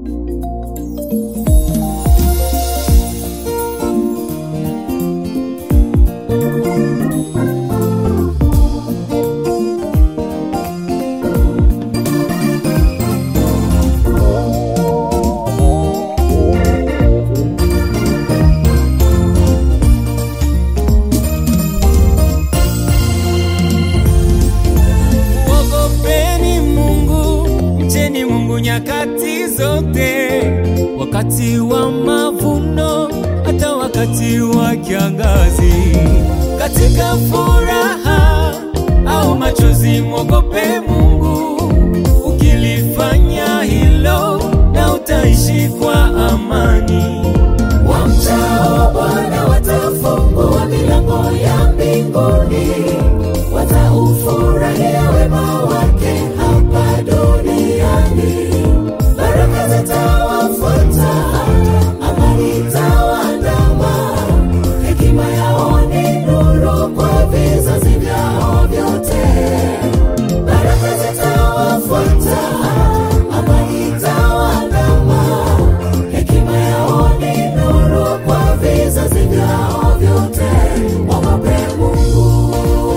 Mwogopeni Mungu, mcheni Mungu nyakati zote, wakati wa mavuno, hata wakati wa kiangazi, katika furaha au machozi, mwogope Mungu. Ukilifanya hilo, na utaishi kwa amani. Wamchao Bwana watafungua milango ya mbinguni, wataufurahia wema wake hapa duniani. Baraka zitawafuata, amani itawaandama, hekima yao ni nuru kwa vizazi vyao vyote. Baraka zitawafuata, amani itawaandama, hekima yao ni nuru kwa vizazi vyao vyote. Mwogope Mungu.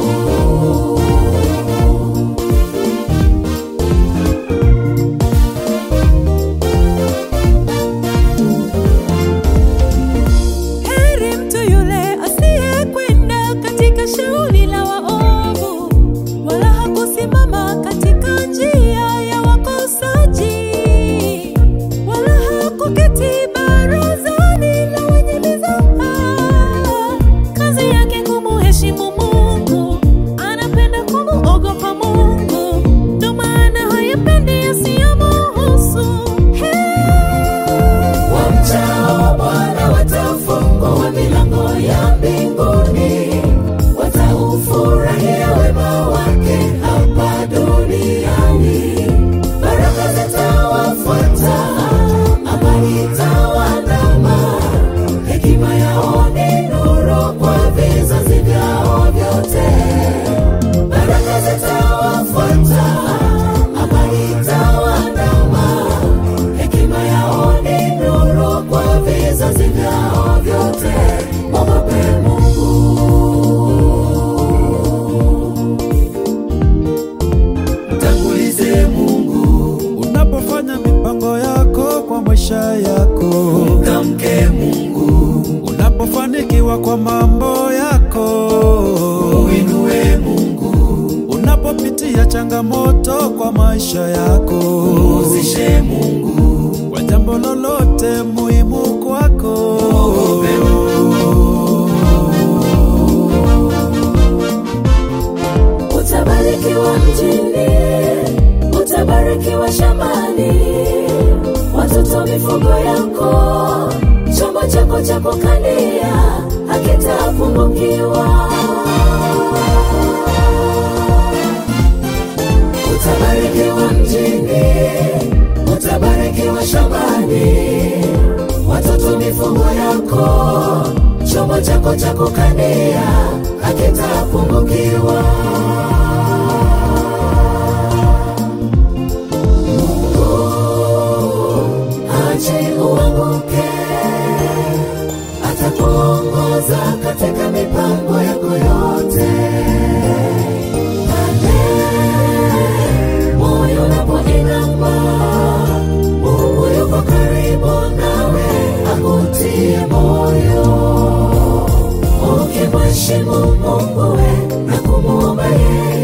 Heri mtu yule asiyekwenda katika shauri la waovu, wala hakusimama katika njia ya wakosaji, wala hakuketi barazani la wenye mizaha. Kazi yake kumuheshimu Mungu, anapenda kumuogopa Mungu, ndo maana hayapendi yasiyomuhusu. Wamchao Bwana watafungua milango ya mbinguni, wataufurahia wema wake hapa duniani. Baraka zitawafuata, amani itawaandama, hekima yao ni nuru kwa vizazi vyao vyote. Baraka zitawafuata, amani itawaandama, hekima yao ni nuru kwa vizazi vyao vyote. Mwogope Mungu. Mtangulize Mungu, Unapofanya mipango yako kwa maisha yako, mtamke Mungu, unapofanikiwa kwa mambo yako, uinue Mungu, unapopitia changamoto kwa maisha yako, uzishe Mungu, kwa jambo lolote muhimu kwako, utabarikiwa mjini, utabarikiwa shambani, watoto mifugo yako, chombo chako cha kukandia hakitapungukiwa. Utabarikiwa mjini, utabarikiwa shambani, watoto mifugo yako, chombo chako cha kukandia hakitapungukiwa. Ache uanguke, atakuongoza katika mipango yako yote. Pale moyo unapoinama, Mungu yuko karibu nawe, akutie moyo. Ukimheshimu Mungu we na kumwomba yeye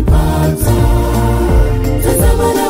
utanipata. Tazama na